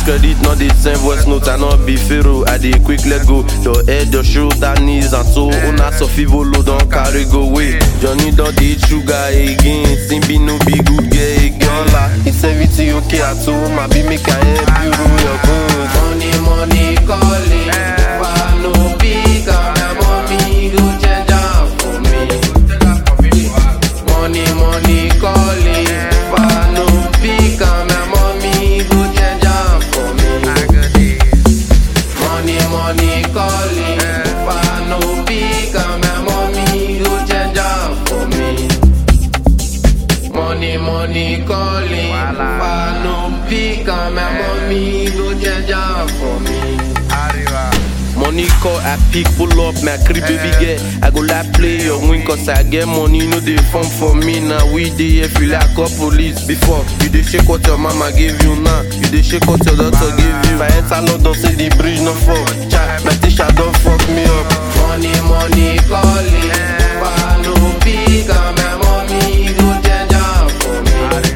credit, not the same voice note, I not be pharaoh. I dey quick let go. Your head, your shoulder, knees, and so una so fivolo don't carry go away. Johnny don't eat sugar again. Simbi no be good girl again. La, it's everything okay at home. I be make I help you rule your bones. Money, money calling. Why no pick up my mommy? Go change am for me. Money, money calling. Why no pick up my mommy? Go change am for me. Money, money calling. Why no pick up my mommy? Go change am for me. Money, money calling. Why no pick up my mommy? Go change am for me. Money call, I pick, pull up, my crib baby girl. I go like play your win, cause I get money, no they fun for me. Now we dey here feel like a police. Before, you dey shake what your mama gave you now. You dey shake what your daughter gave you. If I enter London, say the bridge no fall. Child, my teacher don't fuck me up. Money, money calling. Why no pick up my mommy? Go change am for me.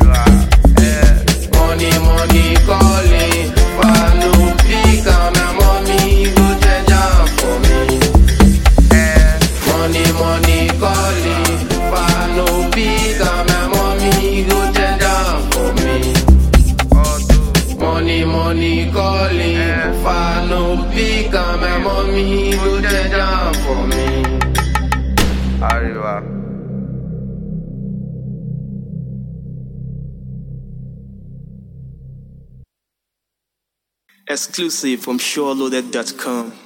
Money, money calling. Why no pick up my mommy? Go change am for me. Money, money calling. Why no pick up my mommy? Go change am for me. Money, money calling. Why no pick up my mommy? Go change am for me. Arriba. Exclusive from SureLoaded.com.